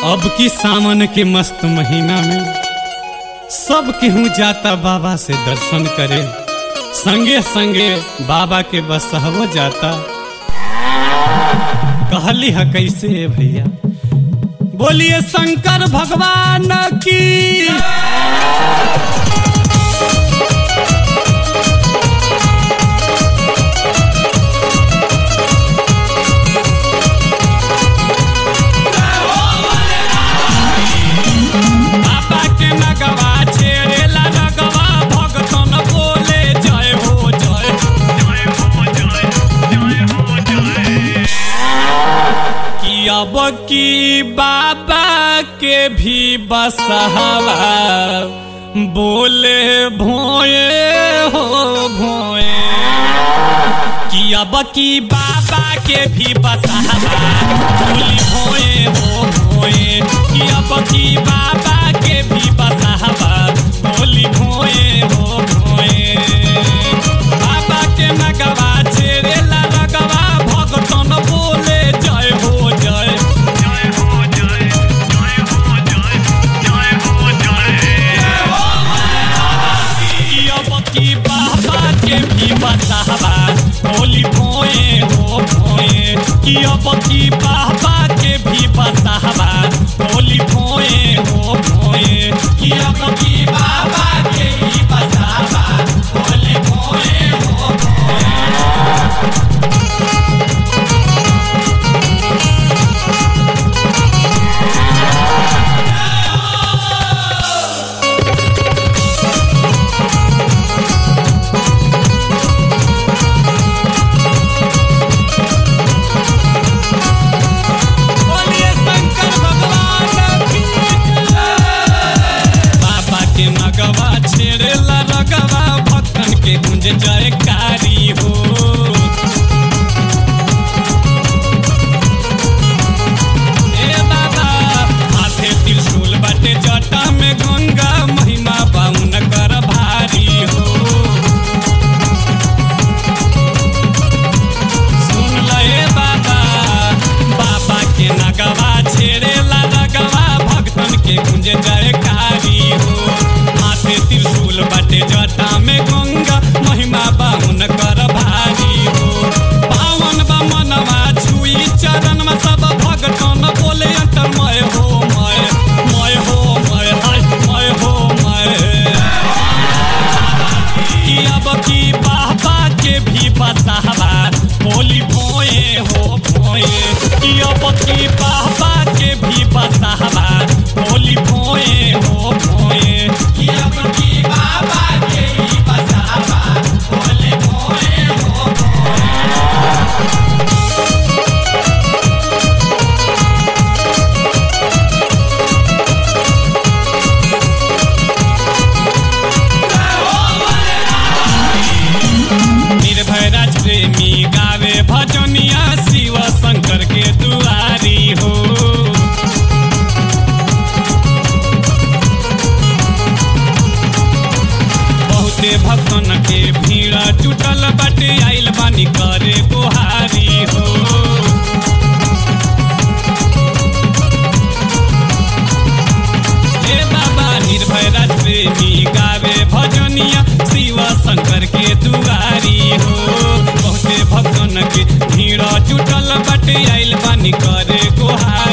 अब की सावन के मस्त महीना में सब केहू जाता बाबा से दर्शन करे संगे संगे बाबा के बसहवो जाता कहली है कैसे है भैया बोलिए शंकर भगवान की बाबा के नगवा छेड़ेला नगवा भगतन बोले जय हो जय जय हो जय जय हो जय कि अब की बाबा के भी बसहवा बोले भोए हो भोए कि अब की बाबा के भी बसहवा बोली भोए हो भोए कि अब की बाबा के भी बसहवा बोली भोए हो भोए बाबा के नगवा छेड़ेला नगवा भगतन बोले जय हो जय जय हो जय जय हो जय जय हो जय अब की बाबा के भी बसावा बोली भोए हो भोए कि अब की बाबा के भी बसावा बोली भोए हो भोए कि अब की बाबा के भी बसावा बोली भोए हो भोए बोलिए शंकर भगवान की जय। बाबा के नगवा छेड़ेला रगवा भक्तन के गुंज जयकारी हो ए बाबा हाथे त्रिशूल बाटे जटा में गंगा महिमा बाउन कर भारी हो सुन ले बाबा बाबा के नगवा छेड़ेला नगवा भक्तन के गुंज जयकारी हो हाथे त्रिशूल बटे जटा में गंगा महिमा बाहुन कर भारी हो पावन बा मनवा छुई चरण में सब भगतन बोले अंतरमय हो मय मय हो मय हाय मय हो मय कि अब की बाबा के भी बसावा बोली भोए हो भोए कि अब की बाबा के भी बसावा बोली भोए हो भोए कि अब की बाबा के भी बसावा बोली भोए हो भोए निर्भय राज प्रेमी गावे भजनिया शिव शंकर के दुआरी हो बहुते भक्तन के भीड़ जुटल बाटे आइल बानी करे गुहारी हो हे बाबा निर्भय राज प्रेमी गावे भजनिया शिव शंकर के दुआरी हो बहुते भक्तन के भीड़ जुटल बाटे आइल बानी करे गुहारी